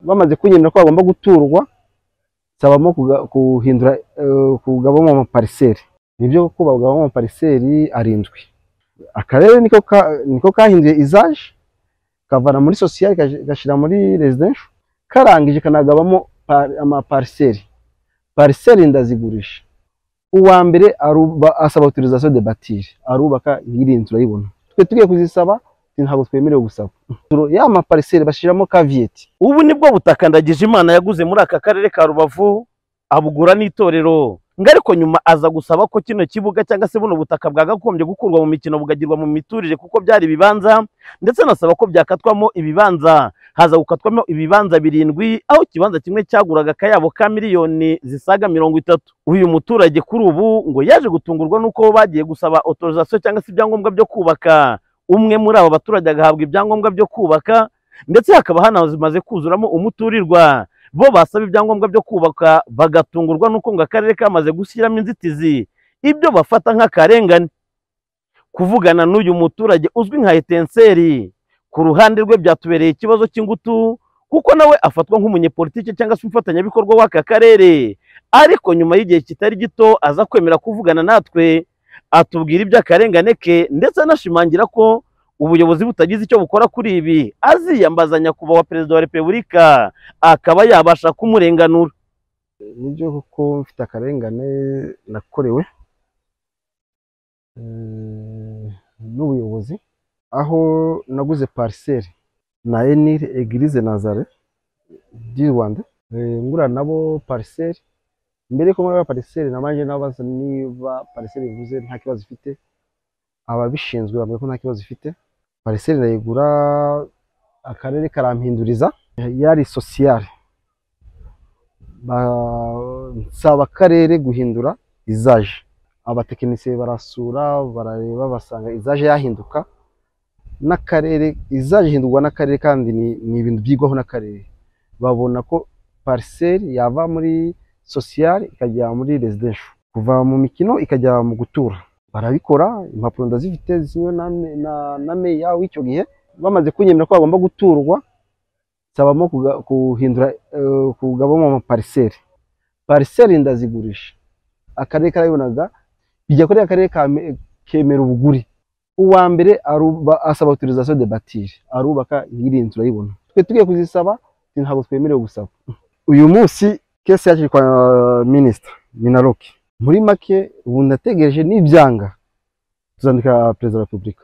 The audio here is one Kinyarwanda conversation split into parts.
bamaze kunyemera ko bagomba guturwa nsabamo kuga- kuhindura eh, kugabamo amapariseri nibyo kubagabamo amapariseri arindwi akarere niko ka- niko kahinduye izaje kavana muri sosiyali gashyira muri residensho karangije kanagabamo par- amapariseri pariseri ndazigurisha uwa mbere aruba- asaba autorisation de batire arubaka nk'iri nzu urayibona twe tugiye kuzisaba ntabwo twemerewe gusaba Turo- ya mapariseri bashyiramo kaviyeti ubu ni bwo butaka ndagije imana yaguze muri aka karere ka rubavu abugura n'itorero ngo ariko nyuma aza gusaba ko kino kibuga cyangwa se buno butaka bwagakombye gukurwa mu mikino bukagirwa mu miturire kuko byari ibibanza ndetse anasaba ko byakatwamo ibibanza haza gukatwamo ibibanza birindwi aho ikibanza kimwe cyaguraga akayabo ka miliyoni zisaga mirongo itatu uyu muturage kuri ubu ngo yaje gutungurwa n'uko bagiye gusaba otorizasiyo cyangwa se ibyangombwa byo kubaka umwe muri aba baturage agahabwa ibyangombwa byo kubaka ndetse hakaba hanamaze kuzuramo umuturirwa bo basaba ibyangombwa byo kubaka bagatungurwa n'uko ngo akarere kamaze gushyiramo inzitizi ibyo bafata nk'akarengane kuvugana n'uyu muturage uzwi nka etenseri ku ruhande rwe byatubereye ikibazo cy'ingutu kuko nawe afatwa nk'umunyepolitiki cyangwa se umufatanyabikorwa w'aka karere ariko nyuma y'igihe kitari gito aza kwemera kuvugana natwe atubwira iby'akarengane ke ndetse anashimangira ko ubuyobozi butagize icyo bukora kuri ibi aziyambaza nyakubahwa perezida wa repubulika akaba yabasha kumurenganura nibyo kuko mfite akarengane nakorewe eh, n'ubuyobozi aho naguze pariseri na enire egirize nazare di rwanda Eh, ngura nabo pariseri mbere yuko ngura pariseri nabanje nabaza niba pariseri bivuze nta kibazo ifite ababishinzwe bavuga ko nta kibazo ifite pariseri ndayigura akarere karampinduriza yari sosiyare ba- nsaba akarere guhindura izaje abatekinisiye barasura barareba basanga izaje yahinduka n'akarere izaje ihindurwa n'akarere kandi ni, ni ibintu byigwaho n'akarere babona ko pariseri yava muri sosiyali ikajya muri residensho kuva mu mikino ikajya mu gutura barabikora impapuro ndazifite zisinywe na, me- na, na meya w'icyo gihe bamaze kunyemera ko bagomba guturwa nsabamo kuga- kuhindura eh, kugabamo amapariseri pariseri ndazigurisha akarere karabibonaga bijya kuri akarere kame- kemera ubuguri uwa mbere aruba- asaba autorisation de batire arubaka nk'iri nzu urayibona twe tugiye kuzisaba ntabwo twemerewe gusaba uyu munsi kese yakiriwe kwa minisita minaroke muri make ubu ndategereje n'ibyanga tuzandika perezida wa repubulika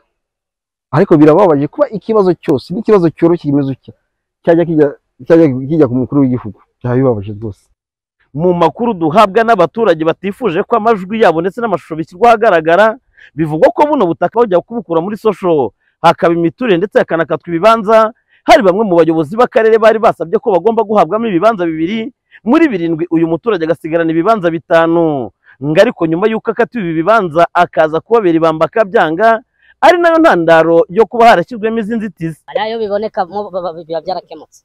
ariko birababaje kuba ikibazo cyose n'ikibazo cyoroshye kimeze utya cyajya kijya- cyajya kijya ku mukuru w'igihugu byaba bibabaje rwose mu makuru duhabwa n'abaturage batifuje ko amajwi yabo ndetse n'amashusho bishyirwa ahagaragara bivugwa ko buno butaka bajya kubukura muri sosho hakaba imiturire ndetse hakanakatwa ibibanza hari bamwe mu bayobozi b'akarere bari basabye ko bagomba guhabwamo ibibanza bibiri muri birindwi uyu muturage agasigarana ibibanza bitanu ngo ariko nyuma y'uko akatiwe ibi bibanza akaza kubabera ibamba akabyanga ari nayo ntandaro yo kuba harashyizwemo izi nzitizi hariya iyo biboneka mo ba- ba- biba byarakemutse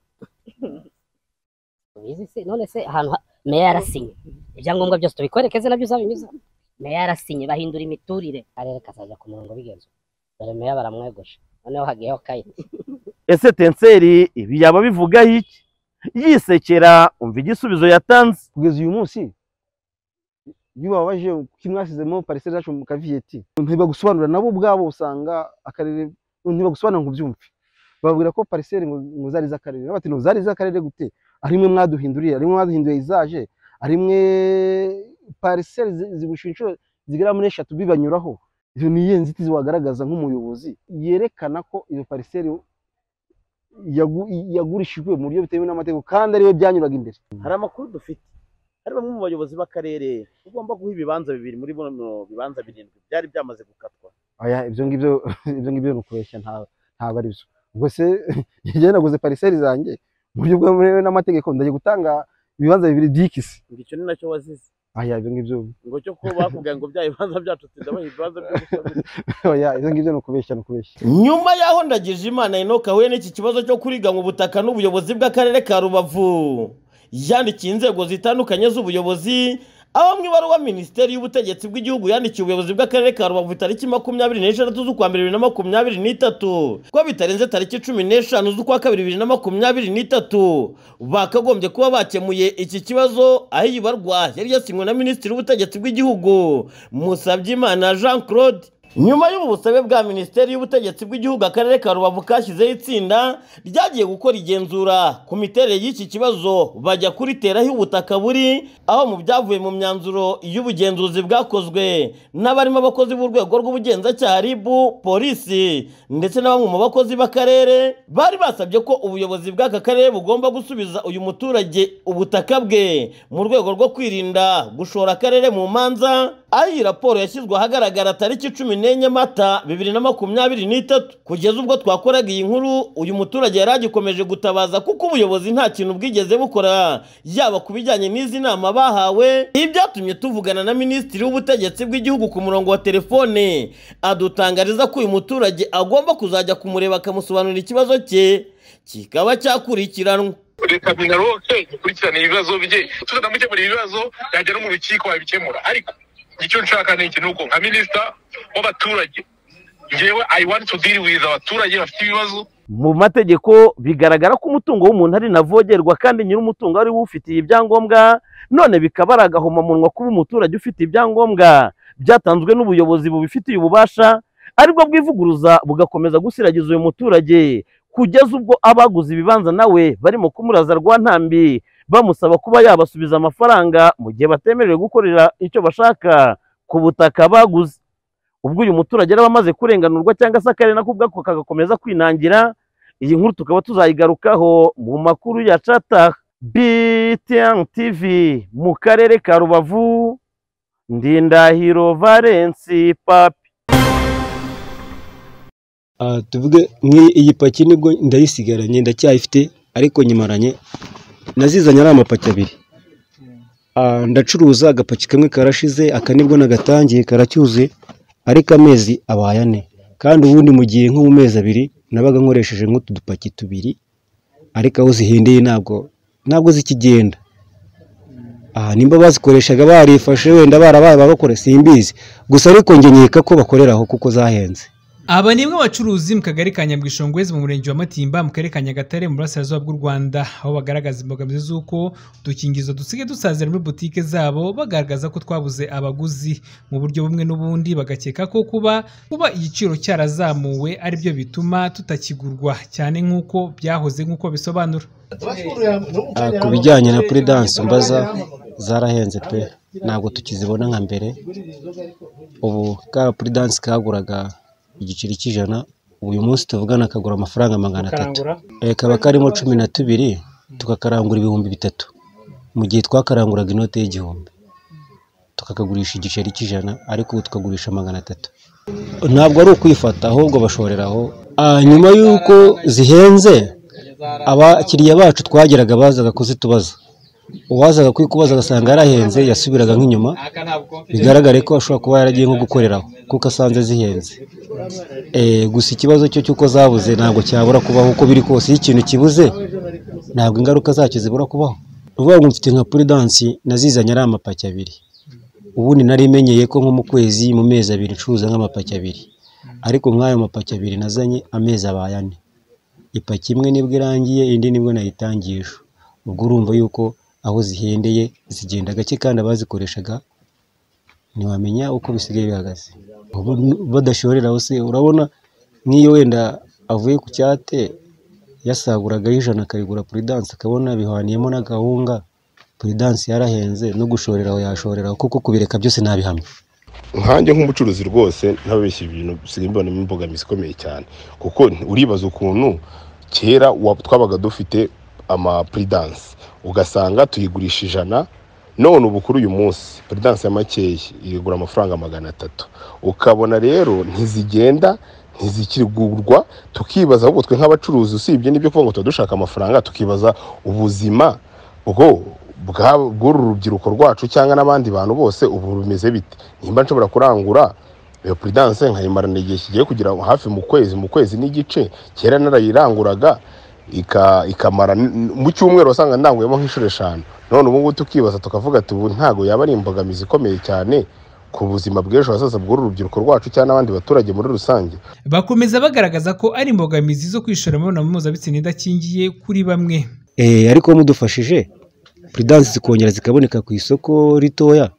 Ubizi se? none se ahantu ha- meya yarasinye ibyangombwa byose tubikwerekeze nabyo uzabinyuza meya yarasinye bahindura imiturire akarere kazajya ku murongo bigenza dore meya baramweguje noneho hagiyeho kayiti ese tenseri ibi yaba bivugaho iki yisekera umva igisubizo yatanze kugeza uyu munsi iyo ubabaje kuki mwashyizemo pariseri zacu mu kaviyeti ntibagusobanurira nabo ubwabo usanga akarere ntibagusobanurira ngo ubyumve bababwira ko pariseri ngo ngo zari iz'akarere nabo bati ngo zari iz'akarere gute arimwe mwaduhinduriye arimwe mwaduhinduye izaje arimwe pariseri zi- zigusha inshuro zigera muri eshatu bibanyuraho iyo ni iyihe nzitizi wagaragaza nk'umuyobozi yerekana ko iyo pariseri yagu- yagurishijwe mu buryo bitemewe n'amategeko kandi ariyo byanyuraga imbere hari amakuru dufite hari bamwe mu bayobozi b'akarere ugomba guha ibibanza bibiri muri bino bibanza birindwi byari byamaze gukatwa oya ibyo ngibyo ibyo ngibyo ni ukubeshya nta ntabwo ari byo ubwo se njyewe naguze pariseri zanjye mu buryo bwemewe n'amategeko ndagiye gutanga ibibanza bibiri by'ikisi ngo icyo ni nacyo wazize oya ibyo ngibyo ngo cyo kuba bakubwira ngo bya bibanza byacu tudabaha ibibanza byo gusabira oya ibyo ngibyo ni ukubeshya ni ukubeshya nyuma y'aho ndagije imana inoka ahuye n'iki kibazo cyo kuriganywa ubutaka n'ubuyobozi bw'akarere ka rubavu yandikiye inzego zitandukanye z'ubuyobozi Aba mu ibaruwa minisiteri y'ubutegetsi bw'igihugu yandikiye ubuyobozi bw'akarere ka Rubavu tariki makumyabiri n'esheshatu z'ukwa mbere bibiri na makumyabiri n'itatu ko bitarenze tariki cumi n'eshanu z'ukwa kabiri bibiri na makumyabiri n'itatu bakagombye kuba bakemuye iki kibazo aho iyi barwa yari yasinywe na minisitiri w'ubutegetsi bw'igihugu Musabyimana Jean Claude nyuma y'ubu busabe bwa minisiteri y'ubutegetsi bw'igihugu akarere ka rubavu kashyizeho itsinda ryagiye gukora igenzura ku miterere y'iki kibazo bajya kuriteraho ubutaka buri aho mu byavuye mu myanzuro y'ubugenzuzi bwakozwe n'abarimo abakozi b'urwego rw'ubugenzacyaha rib polisi ndetse na bamwe mu bakozi b'akarere bari basabye ko ubuyobozi bw'aka karere bugomba gusubiza uyu muturage ubutaka bwe mu rwego rwo kwirinda gushora akarere mu manza aho iyi raporo yashyizwe ahagaragara tariki cumi n'enye mata bibiri na makumyabiri n'itatu kugeza ubwo twakoraga iyi nkuru uyu muturage yari agikomeje gutabaza kuko ubuyobozi nta kintu bwigeze bukora yaba ku bijyanye n'izi nama bahawe ibi byatumye tuvugana na minisitiri w'ubutegetsi bw'igihugu ku murongo wa telefone adutangariza ko uyu muturage agomba kuzajya kumureba akamusobanurira ikibazo cye kikaba cyakurikiranwa leta kugira ngo ikurikirane ibibazo bye tutanamukemura ibibazo yajya no mu rukiko babikemura ariko icyo nshaka ni iki ni uko nka minisita w'abaturage ngewe i want to deal with abaturage bafite ibibazo mu mategeko bigaragara ko umutungo w'umuntu ari navogerwa kandi nyir'umutungo ari we ufitiye ibyangombwa none bikaba ari agahomamunwa kuba umuturage ufite ibyangombwa byatanzwe n'ubuyobozi bubifitiye ububasha aribwo bwivuguruza bugakomeza gusiragiza uyu muturage kugeza ubwo abaguze ibibanza nawe barimo kumuraza rwa ntambi bamusaba kuba yabasubiza amafaranga mu gihe batemerewe gukorera icyo bashaka ku butaka baguze ubwo uyu muturage yari amaze kurenganurwa cyangwa se akarere nako ubwako kagakomeza kwinangira iyi nkuru tukaba tuzayigarukaho mu makuru ya cata BTN TV mu karere ka Rubavu Ndindahiro Valence Papi Ah, tuvuge nk'iyi iyi paki nibwo ndayisigaranye ndacyayifite ariko nyimaranye nazizanye ari amapaki abiri Ah, ndacuruza agapaki kamwe karashize aka nibwo nagatangiye karacyuzuye ariko amezi abaye ane kandi ubundi mu gihe nko mu mezi abiri nabaga nkoresheje nk'utu dupaki tubiri ariko aho zihendeye ntabwo ntabwo zikigenda aha nimba bazikoreshaga barifashe wenda barabaye ababakora simbizi gusa ariko njye nkeka ko bakorera aho kuko zahenze aba ni bamwe bacuruzi mu kagari ka nyabwishongwezi mu murenge wa matimba mu karere ka nyagatare mu burasirazuba bw'u rwanda aho bagaragaza imbogamizi z'uko udukingizo dusigaye dusazira muri butike zabo bagaragaza ko twabuze abaguzi mu buryo bumwe n'ubundi bagakeka ko kuba kuba igiciro cyarazamuwe ari byo bituma tutakigurwa cyane nk'uko byahoze nk'uko bisobanura Ah, ku bijyanye na puredanse mbaza zarahenze pe ntabwo tukizibona nka mbere ubu ka puredanse kaguraga igiceri cy'ijana uyu munsi tuvugana kagura amafaranga magana atatu Eh, kaba karimo cumi na tubiri tukakarangura ibihumbi bitatu mu gihe twakaranguraga inote y'igihumbi tukakagurisha igiceri cy'ijana ariko ubu tukagurisha magana atatu ntabwo ari ukwifata ahubwo bashoreraho Ah, nyuma y'uko zihenze abakiriya bacu twageraga bazaga kuzitubaza uwazaga kuyikubaza agasanga yarahenze yasubiraga nk'inyuma bigaragare ko ashobora kuba yaragiye nko gukoreraho kuko asanze zihenze Eh, gusa ikibazo cyo cy'uko zabuze ntabwo cyabura kubaho uko biri kose iyo ikintu kibuze ntabwo ingaruka zacyo zibura kubaho uvuga ngo mfite nka puridansi nazizanye ari amapaki abiri ubundi nari menyeye ko nko mu kwezi mu mezi abiri ncuruza nk'amapaki abiri ariko nk'ayo mapaki abiri nazanye amezi abaye ane ipaki imwe nibwo irangiye indi nibwo nayitangiye ejo ubwo urumva yuko aho zihendeye zigenda gake kandi abazikoreshaga ntiwamenya uko bisigaye bihagaze Ubu n- badashoreraho se urabona n'iyo wenda avuye ku cyate yasaguragaho ijana akarigura puridanse akabona bihaniyemo n'agahunga puridanse yarahenze no gushoreraho yashoreraho kuko kubireka byose ntabihamya nkanjye nk'umucuruzi rwose ntabeshya ibintu bisigaye mbonamo imbogamizi ikomeye cyane kuko uribaza ukuntu kera wa- twabaga dufite amapuridanse ugasanga tuyigurisha ijana none ubu kuri uyu munsi puridanse ya makeya irigura amafaranga magana atatu ukabona rero ntizigenda ntizikigurwa tukibaza ahubwo twe nk'abacuruzi usibye n'ibyo kuvuga ngo tuba dushaka amafaranga tukibaza ubuzima bwo bwa- bw'uru rubyiruko rwacu cyangwa n'abandi bantu bose ubu bimeze bite nimba nshobora kurangura iyo puridanse nkayimarana igihe kigiye kugira hafi mu kwezi mu kwezi n'igice kera narayiranguraga ika- ikamara n- mu cyumweru wasanga ndanguyemo nk'inshuro eshanu none ubu ngubu tukibaza tukavuga ati ubu ntabwo yaba ari imbogamizi ikomeye cyane ku buzima bw'ejo hazaza bw'uru rubyiruko rwacu cyangwa n'abandi baturage muri rusange bakomeza bagaragaza ko ari imbogamizi zo kwishora mu mibonano mpuzabitsina idakingiye kuri bamwe Eh, ariko mudufashije puridansi zikongera zikaboneka ku isoko ritoya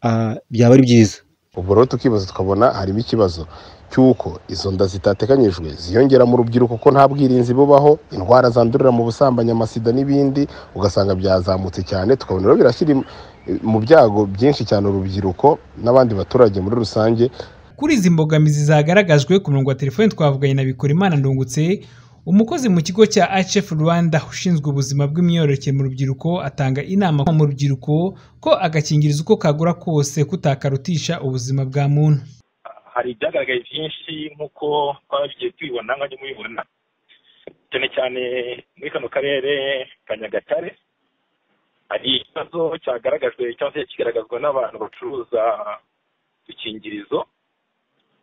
ah, byaba ari byiza ubwo rero tukibaza tukabona harimo ikibazo cy'uko izo nda zitateganyijwe ziyongera mu rubyiruko ko nta bwirinzi bubaho indwara zandurira mu busambanyi amasida n'ibindi ugasanga byazamutse cyane tukabona rero birashyira im- mu byago byinshi cyane urubyiruko n'abandi baturage muri rusange kuri izi mbogamizi zagaragajwe ku murongo wa telefoni twavuganye na Bikorimana Ndungutse umukozi mu kigo cya HF Rwanda ushinzwe ubuzima bw'imyororokere mu rubyiruko atanga inama mu rubyiruko ko agakingirizo uko kagura kose kutakarutisha ubuzima bwa muntu hari ibyagaragaye byinshi nk'uko twabigiye tubibona nka mubibona cyane cyane muri kano karere ka nyagatare hari ikibazo cyagaragajwe cyangwa se kigaragazwa n'abantu bacuruza udukingirizo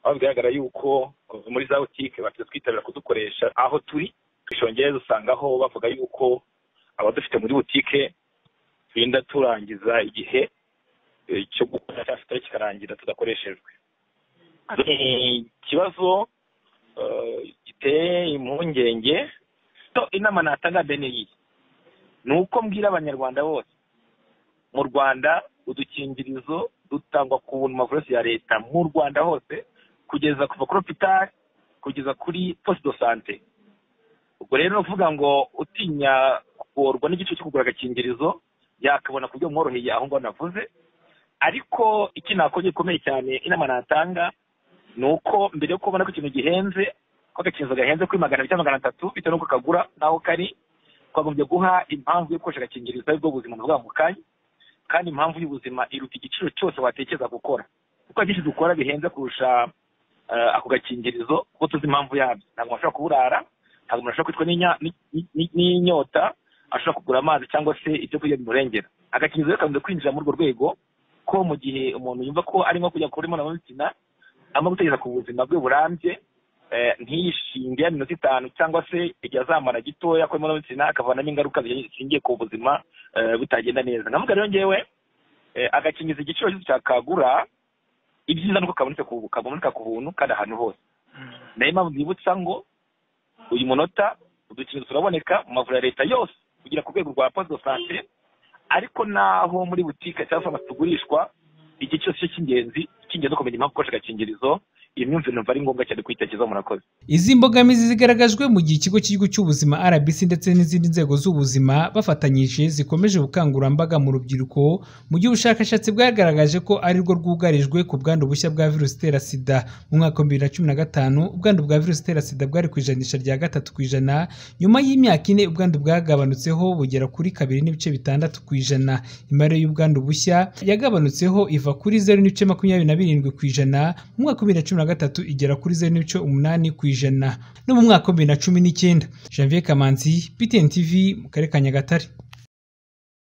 aho bigaragara yuko muri za butike bateze kwitabira kudukoresha aho turi twishongeye dusangaho bavuga yuko abadufite muri butike turinda turangiza igihe eh, cyo gukora cyangwa se kitari kikarangira tudakoreshejwe ni ikibazo eh, giteye impungenge so inama natanga bene iyi ni uko mbwira abanyarwanda bose mu rwanda udukingirizo dutangwa ku buntu mavuresi ya leta mu rwanda hose kugeza kuva kuri hopitali kugeza kuri poste de sante ubwo rero ni ukuvuga ngo utinya kugorwa n'igice cyo kugura agakingirizo yakabona ku buryo bumworoheye aho ngaho navuze ariko iki nakora gikomeye cyane inama natanga ni uko mbere yo kubona ko ikintu gihenze ko agakinzo gahenze kuri magana abiri cyangwa magana atatu bitewe n'uko kagura n'aho kari twagombye guha impamvu yo gukoresha agakingirizo ari bwo buzima buvuga mu kanya kandi impamvu y'ubuzima iruta igiciro cyose watekereza gukora kuko hari byinshi dukora bihenze kurusha eh, ako gakingirizo kuko tuzi impamvu yabyo ntabwo umuntu ashobora kuburara ntabwo umuntu ashobora kwicwa n'inya- ni- ni- ni- n'inyota ashobora kugura amazi cyangwa se ibyo kurya bimurengera agakingirizo rero kakunze kwinjira muri urwo rwego ko mu gihe umuntu yumva ko arimo kujya kuri mpuzabitsina ama gutekereza ku buzima bwe burambye eh, ntiyishinge ya minota itanu cyangwa se igihe azamara gitoya ko imibonano mpuzabitsina akavanamo ingaruka zishingiye ku buzima eh, butagenda neza nkavuga rero ngewe eh, agakingiza igiciro cyose cyakagura ibyiza nuko kaboneka ku kaboneka ku buntu kandi ahantu hose nayo mpamvu nibutsa ngo uyu munota udukingirizo turaboneka mu mavuriro ya leta yose kugira ku rwego rwa poste de sante ariko n'aho muri butike cyangwa farumasi tugurishwa igihe cyose cy'ingenzi cy'ingenzi ukumenya impamvu ukoresha agakingirizo iyi myumvire numva ari ngombwa cyane kuyitekerezaho murakoze izi mbogamizi zigaragajwe mu gihe ikigo cy'igihugu cy'ubuzima RBC ndetse n'izindi nzego z'ubuzima bafatanyije zikomeje ubukangurambaga mu rubyiruko mu gihe ubushakashatsi bwagaragaje ko ari rwo rwugarijwe ku bwandu bushya bwa virusi itera sida mu mwaka wa bibiri na cumi na gatanu ubwandu bwa virusi itera sida bwari ku ijanisha rya gatatu ku ijana nyuma y'imyaka ine ubwandu bwagabanutseho bugera kuri kabiri n'ibice bitandatu ku ijana imibare y'ubwandu bushya yagabanutseho iva kuri zeru n'ibice makumyabiri na birindwi ku ijana mu mwaka wa bibiri na cumi na gatatu igera kuri zeru n'ibice umunani ku ijana no mu mwaka wa bibiri na cumi n'icyenda janvier kamanzi btn tv mu karere ka nyagatare